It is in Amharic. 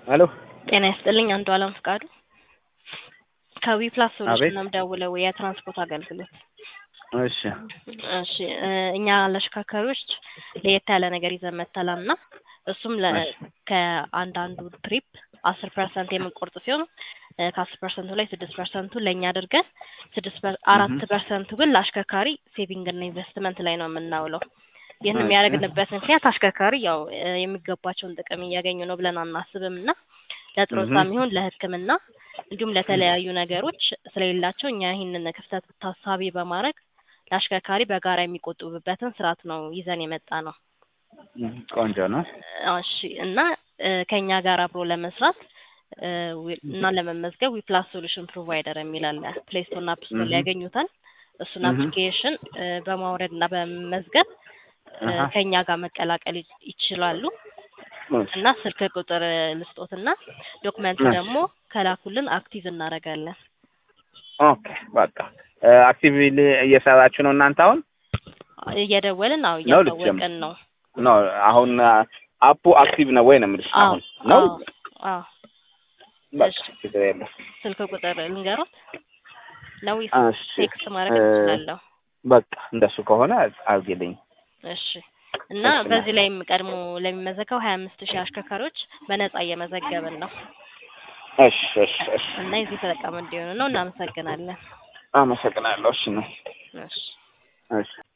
ሄሎ ጤና ይስጥልኝ አንዱ አለም ፍቃዱ ከዊ ፕላስ ሶሉሽን አቤት። ነው የምደውለው የትራንስፖርት አገልግሎት እሺ እሺ እ እኛ ለአሽከርካሪዎች ለየት ያለ ነገር ይዘን መጥተናል እና እሱም ለ እሺ። ከአንዳንዱ ትሪፕ አስር ፐርሰንት የምንቆርጥ ሲሆን እ ከአስር ፐርሰንቱ ላይ ስድስት ፐርሰንቱ ለእኛ አድርገን ስድስት ፐር- አራት እህ። ፐርሰንቱ ግን ለአሽከርካሪ ሴቪንግ እና ኢንቨስትመንት ላይ ነው የምናውለው። ይህን እሺ። የሚያደርግንበት ምክንያት አሽከርካሪ ያው እ የሚገባቸውን ጥቅም እያገኙ ነው ብለን አናስብም እና ለጥሮታም እህ። ይሁን ለሕክምና እንዲሁም ለተለያዩ ነገሮች ስለሌላቸው እኛ ይህንን ክፍተት ታሳቢ በማድረግ ለአሽከርካሪ በጋራ የሚቆጥቡበትን ስርዓት ነው ይዘን የመጣ ነው። ቆንጆ ነው። እሺ እና እ ከኛ ጋር አብሮ ለመስራት እ ዊ- እና ለመመዝገብ ዊፕላስ ሶሉሽን ፕሮቫይደር የሚል አለ ፕሌይ ስቶር እና አፕ ስቶር ላይ እህ። ያገኙታል። እሱን እህ። አፕሊኬሽን እ በማውረድ እና በመመዝገብ እ አሃ። ከኛ ጋር መቀላቀል ይ- ይችላሉ። እሺ። እና ስልክ ቁጥር ልስጦትና ዶክመንት እሺ። ደግሞ ከላኩልን አክቲቭ እናደርጋለን። ኦኬ በቃ አክቲቭሊ እየሰራችሁ ነው እናንተ አሁን እየደወልን አዎ ነው ልትጀምር? እያሳወቅን ነው። ነው አሁን አፑ አክቲቭ ነው ወይ ነው የምልሽ አዎ አሁን ነው አዎ አዎ በቃ እሺ። ችግር የለም ስልክ ቁጥር ልንገሮት ነው ወይስ እሺ ቴክስት ማድረግ እ እችላለሁ? በቃ እንደሱ ከሆነ አድርጊልኝ እሺ እና እሺ በዚህ ላይ ቀድሞ ለሚመዘገቡ ሀያ አምስት ሺህ አሽከርካሪዎች በነጻ እየመዘገብን ነው እሺ እሺ እሺ እና የዚህ ተጠቃሚ እንዲሆኑ ነው። እናመሰግናለን። አመሰግናለሁ እሺ ነው እሺ እሺ